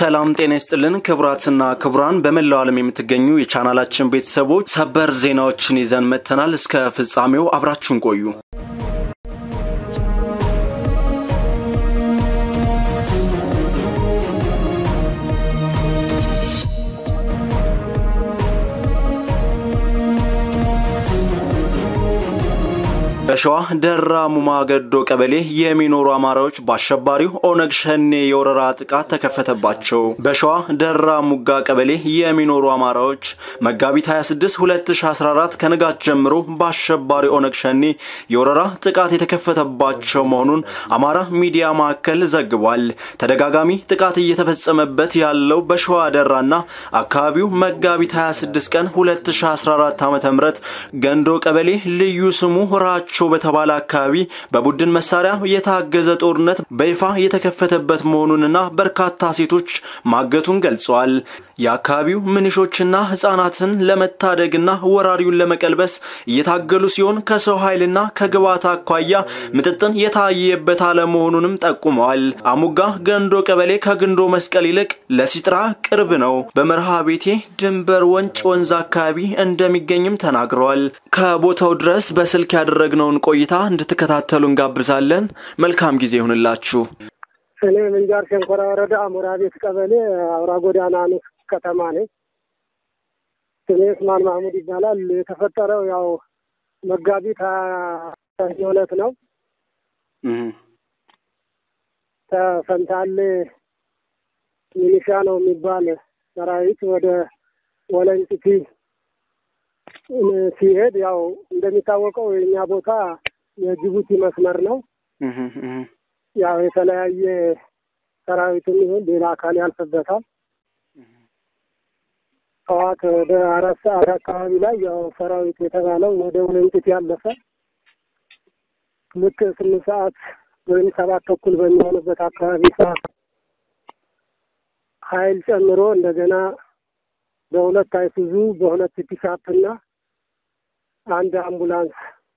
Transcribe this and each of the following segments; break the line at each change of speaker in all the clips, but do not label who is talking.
ሰላም ጤና ይስጥልን ክቡራትና ክቡራን በመላው ዓለም የምትገኙ የቻናላችን ቤተሰቦች ሰበር ዜናዎችን ይዘን መጥተናል። እስከ ፍጻሜው አብራችሁን ቆዩ። በሸዋ ደራ ሙማ ገዶ ቀበሌ የሚኖሩ አማራዎች በአሸባሪው ኦነግ ሸኔ የወረራ ጥቃት ተከፈተባቸው። በሸዋ ደራ ሙጋ ቀበሌ የሚኖሩ አማራዎች መጋቢት 26 2014 ከንጋት ጀምሮ በአሸባሪ ኦነግ ሸኔ የወረራ ጥቃት የተከፈተባቸው መሆኑን አማራ ሚዲያ ማዕከል ዘግቧል። ተደጋጋሚ ጥቃት እየተፈጸመበት ያለው በሸዋ ደራና አካባቢው መጋቢት 26 ቀን 2014 ዓ.ም ገንዶ ቀበሌ ልዩ ስሙ ራቸው በተባለ አካባቢ በቡድን መሳሪያ የታገዘ ጦርነት በይፋ የተከፈተበት መሆኑንና በርካታ ሴቶች ማገቱን ገልጸዋል። የአካባቢው ምንሾችና ህጻናትን ለመታደግና ወራሪውን ለመቀልበስ እየታገሉ ሲሆን ከሰው ኃይልና ከግብዓት አኳያ ምጥጥን የታየበት አለመሆኑንም ጠቁመዋል። አሙጋ ገንዶ ቀበሌ ከግንዶ መስቀል ይልቅ ለሲጥራ ቅርብ ነው። በመርሃ ቤቴ ድንበር ወንጭ ወንዝ አካባቢ እንደሚገኝም ተናግረዋል። ከቦታው ድረስ በስልክ ያደረግነውን ቆይታ እንድትከታተሉ እንጋብዛለን። መልካም ጊዜ ይሁንላችሁ።
እኔ ምንጃር ሸንኮራ ወረዳ አሞራ ቤት ቀበሌ አውራ ጎዳና ንስ ከተማ ነኝ። ስሜ እስማን ማህሙድ ይባላል። የተፈጠረው ያው መጋቢት ሀያ ሁለት ነው። ከፈንታሌ ሚኒሻ ነው የሚባል ሰራዊት ወደ ወለንጭቲ ሲሄድ ያው እንደሚታወቀው የኛ ቦታ የጅቡቲ መስመር ነው። ያው የተለያየ ሰራዊትም ይሁን ሌላ አካል ያልፍበታል። ጠዋት ወደ አራት ሰዓት አካባቢ ላይ ያው ሰራዊት የተባለው ወደ ወለንጭቲ ያለፈ ልክ ስምንት ሰዓት ወይም ሰባት ተኩል በሚሆንበት አካባቢ ሰዓት ኃይል ጨምሮ እንደገና በሁለት አይሱዙ በሁለት ፒካፕ እና አንድ አምቡላንስ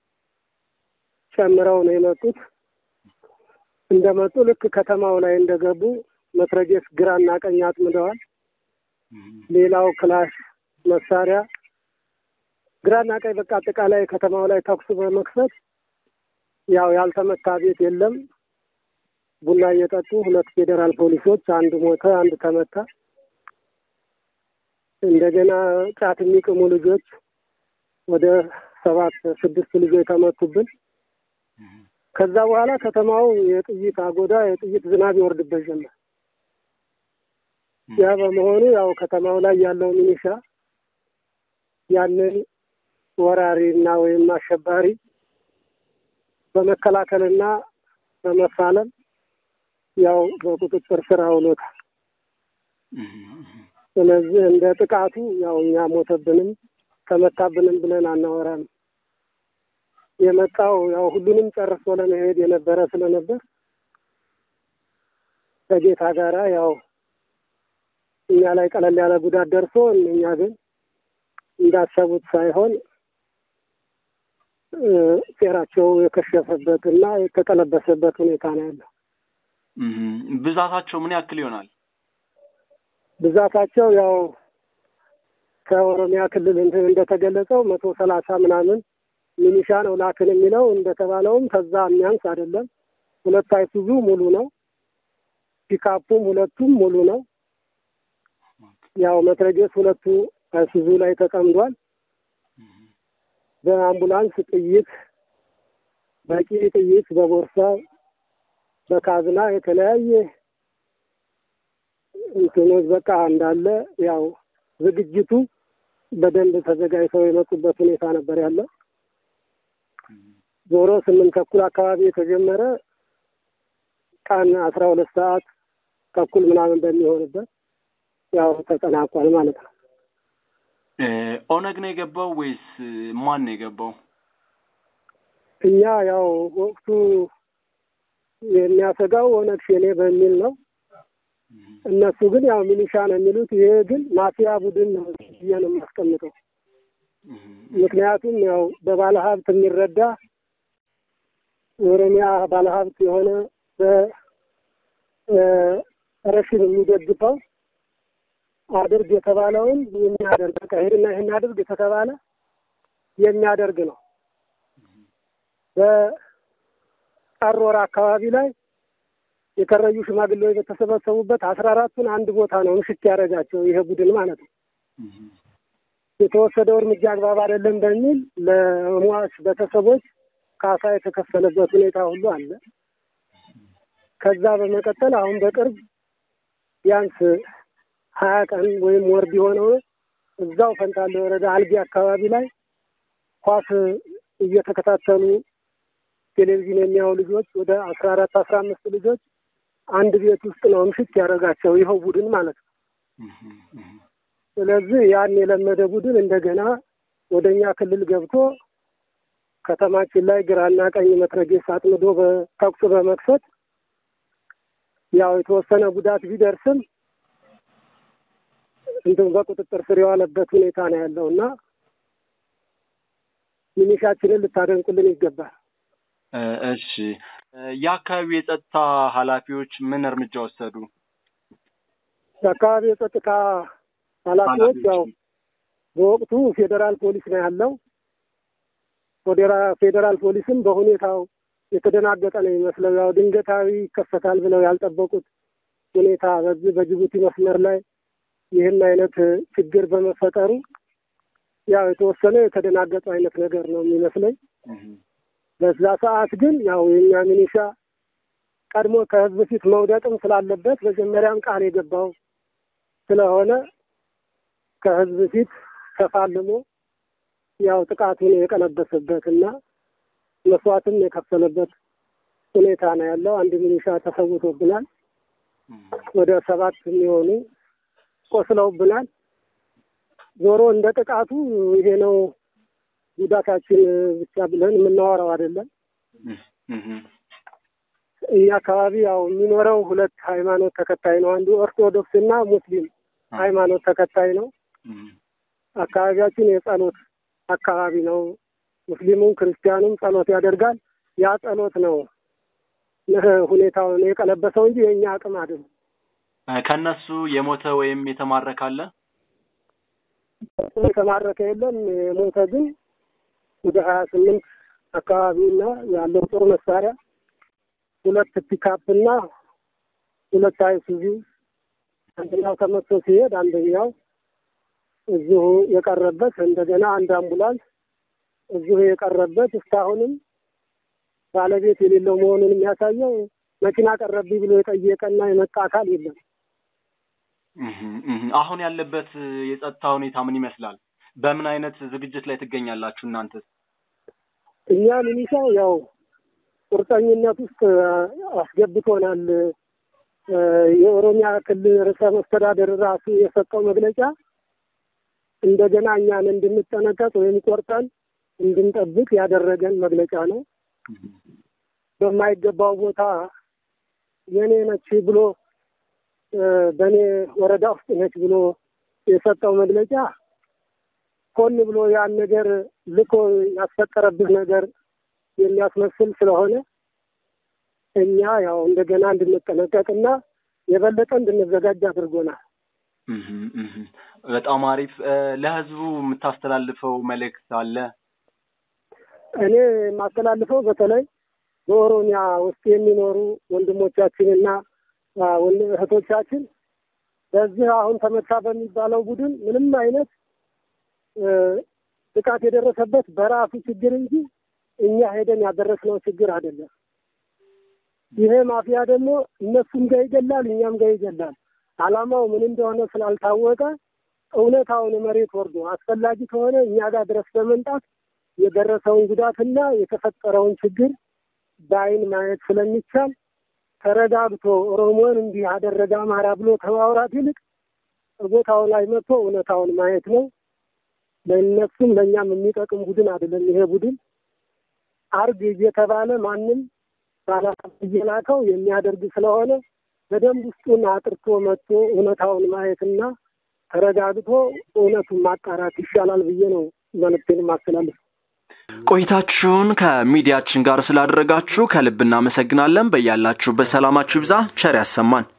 ጨምረው ነው የመጡት። እንደመጡ ልክ ከተማው ላይ እንደገቡ መትረጌስ ግራና ቀኝ አጥምደዋል። ሌላው ክላሽ መሳሪያ ግራና ቀኝ በቃ አጠቃላይ ከተማው ላይ ተኩስ በመክፈት ያው ያልተመታ ቤት የለም። ቡና እየጠጡ ሁለት ፌዴራል ፖሊሶች አንድ ሞተ፣ አንድ ተመታ። እንደገና ጫት የሚቅሙ ልጆች ወደ ሰባት ስድስት ልጆች ተመቱብን። ከዛ በኋላ ከተማው የጥይት አጎዳ የጥይት ዝናብ ይወርድበት ጀመር። ያ በመሆኑ ያው ከተማው ላይ ያለው ሚኒሻ ያንን ወራሪና ወይም አሸባሪ በመከላከልና በመፋለም ያው በቁጥጥር ስር አውሎታል። ስለዚህ እንደ ጥቃቱ ያው እኛ ሞተብንም ተመታብንም ብለን አናወራም። የመጣው ያው ሁሉንም ጨርሶ ለመሄድ የነበረ ስለነበር ከጌታ ጋራ ያው እኛ ላይ ቀለል ያለ ጉዳት ደርሶ እኛ ግን እንዳሰቡት ሳይሆን ሴራቸው የከሸፈበት እና የተቀለበሰበት ሁኔታ ነው ያለው።
ብዛታቸው ምን ያክል ይሆናል?
ብዛታቸው ያው ከኦሮሚያ ክልል እንደተገለጸው መቶ ሰላሳ ምናምን ሚኒሻ ነው ላክን የሚለው እንደተባለውም ከዛ የሚያንስ አይደለም። ሁለት አይሱዙ ሙሉ ነው። ፒካፑም ሁለቱም ሙሉ ነው። ያው መትረጌስ ሁለቱ አይሱዙ ላይ ተጠምዷል። በአምቡላንስ ጥይት፣ በቂ ጥይት በቦርሳ በካዝና የተለያየ እንትኖች በቃ እንዳለ ያው ዝግጅቱ በደንብ ተዘጋጅተው የመጡበት ሁኔታ ነበር ያለ። ዞሮ ስምንት ተኩል አካባቢ የተጀመረ ቀን አስራ ሁለት ሰዓት ተኩል ምናምን በሚሆንበት ያው ተጠናቋል ማለት ነው።
ኦነግ ነው የገባው ወይስ ማን ነው የገባው?
እኛ ያው ወቅቱ የሚያሰጋው ኦነግ ሸኔ በሚል ነው። እነሱ ግን ያው ሚሊሻ ነው የሚሉት። ይሄ ግን ማፊያ ቡድን ነው ብዬ ነው የማስቀምጠው። ምክንያቱም ያው በባለ ሀብት የሚረዳ የኦሮሚያ ባለ ሀብት የሆነ በረሽን የሚደግፈው አድርግ የተባለውን የሚያደርግ በቃ ሄድና ይህን አድርግ የተባለ የሚያደርግ ነው። በጥር ወር አካባቢ ላይ የከረዩ ሽማግሌዎች በተሰበሰቡበት አስራ አራቱን አንድ ቦታ ነው ምሽት ያደረጋቸው ይሄ ቡድን ማለት ነው። የተወሰደው እርምጃ አግባብ አይደለም በሚል ለሟች ቤተሰቦች ካሳ የተከፈለበት ሁኔታ ሁሉ አለ። ከዛ በመቀጠል አሁን በቅርብ ቢያንስ ሀያ ቀን ወይም ወር ቢሆነው እዛው ፈንታሌ ወረዳ አልጌ አካባቢ ላይ ኳስ እየተከታተሉ ቴሌቪዥን የሚያዩ ልጆች ወደ አስራ አራት አስራ አምስት ልጆች አንድ ቤት ውስጥ ነው ምሽት ያደረጋቸው ይኸው ቡድን ማለት ነው። ስለዚህ ያን የለመደ ቡድን እንደገና ወደ እኛ ክልል ገብቶ ከተማችን ላይ ግራና ቀኝ መትረጌስ አጥምዶ በተኩስ በመክፈት ያው የተወሰነ ጉዳት ቢደርስም እንትን በቁጥጥር ስር የዋለበት ሁኔታ ነው ያለው እና ሚኒሻችንን ልታደንቁልን ይገባል።
እሺ፣ የአካባቢው የጸጥታ ኃላፊዎች ምን እርምጃ ወሰዱ?
የአካባቢ የጸጥታ ኃላፊዎች ያው በወቅቱ ፌዴራል ፖሊስ ነው ያለው። ፌዴራል ፖሊስም በሁኔታው የተደናገጠ ነው የሚመስለው። ያው ድንገታዊ ይከሰታል ብለው ያልጠበቁት ሁኔታ በዚህ በጅቡቲ መስመር ላይ ይህን አይነት ችግር በመፈጠሩ ያው የተወሰነ የተደናገጡ አይነት ነገር ነው የሚመስለኝ። በዛ ሰዓት ግን ያው የኛ ሚኒሻ ቀድሞ ከህዝብ ፊት መውደቅም ስላለበት መጀመሪያም ቃል የገባው ስለሆነ ከህዝብ ፊት ተፋልሞ ያው ጥቃቱን የቀለበሰበት እና መስዋዕትም የከፈለበት ሁኔታ ነው ያለው። አንድ ሚኒሻ ተሰውቶብናል። ወደ ሰባት የሚሆኑ ቆስለውብናል። ዞሮ እንደ ጥቃቱ ይሄ ነው ጉዳታችን ብቻ ብለን የምናወራው አይደለም። ይህ አካባቢ ያው የሚኖረው ሁለት ሃይማኖት ተከታይ ነው። አንዱ ኦርቶዶክስ እና ሙስሊም ሃይማኖት ተከታይ ነው። አካባቢያችን የጸሎት አካባቢ ነው። ሙስሊሙም ክርስቲያኑም ጸሎት ያደርጋል። ያ ጸሎት ነው ሁኔታውን የቀለበሰው እንጂ የእኛ አቅም አይደለም።
ከነሱ የሞተ ወይም የተማረከ አለ?
የተማረከ የለም። የሞተ ግን ወደ ሀያ ስምንት አካባቢና ያለው ጦር መሳሪያ ሁለት ፒካፕ እና ሁለት አይሱዚ አንደኛው ተመቶ ሲሄድ አንደኛው እዚሁ የቀረበት እንደገና አንድ አምቡላንስ እዚሁ የቀረበት እስካሁንም ባለቤት የሌለው መሆኑን የሚያሳየው መኪና ቀረብኝ ብሎ የጠየቀና የመጣ አካል የለም።
አሁን ያለበት የጸጥታ ሁኔታ ምን ይመስላል? በምን አይነት ዝግጅት ላይ ትገኛላችሁ እናንተ?
እኛ ሚኒሻው ያው ቁርጠኝነት ውስጥ አስገብቶናል። የኦሮሚያ ክልል ርዕሰ መስተዳደር ራሱ የሰጠው መግለጫ እንደገና እኛን እንድንጠነቀቅ ወይም ቆርጠን እንድንጠብቅ ያደረገን መግለጫ ነው። በማይገባው ቦታ የኔ ነች ብሎ በእኔ ወረዳ ውስጥ ነች ብሎ የሰጠው መግለጫ ሆን ብሎ ያን ነገር ልኮ ያስፈጠረብህ ነገር የሚያስመስል ስለሆነ እኛ ያው እንደገና እንድንጠነቀቅና የበለጠ እንድንዘጋጅ አድርጎናል።
በጣም አሪፍ። ለህዝቡ የምታስተላልፈው መልእክት አለ?
እኔ የማስተላልፈው በተለይ በኦሮሚያ ውስጥ የሚኖሩ ወንድሞቻችንና እህቶቻችን በዚህ አሁን ተመታ በሚባለው ቡድን ምንም አይነት ጥቃት የደረሰበት በራሱ ችግር እንጂ እኛ ሄደን ያደረስነው ችግር አይደለም። ይሄ ማፊያ ደግሞ እነሱም ጋር ይገላል፣ እኛም ጋር ይገላል። ዓላማው ምን እንደሆነ ስላልታወቀ እውነታውን መሬት ወርዶ አስፈላጊ ከሆነ እኛ ጋር ድረስ በመምጣት የደረሰውን ጉዳትና የተፈጠረውን ችግር በአይን ማየት ስለሚቻል ተረጋግቶ ኦሮሞን እንዲህ አደረገ አማራ ብሎ ከማውራት ይልቅ ቦታው ላይ መጥቶ እውነታውን ማየት ነው። ለእነሱም ለእኛም የሚጠቅም ቡድን አይደለም። ይሄ ቡድን አርግ እየተባለ ማንም ባላሳብ እየላከው የሚያደርግ ስለሆነ በደንብ ውስጡን አጥርቶ መጥቶ እውነታውን ማየትና ተረጋግቶ እውነቱን ማጣራት ይሻላል ብዬ ነው መልዕክቴን ማስተላለፍ።
ቆይታችሁን ከሚዲያችን ጋር ስላደረጋችሁ ከልብ እናመሰግናለን። በያላችሁበት ሰላማችሁ ይብዛ። ቸር ያሰማን።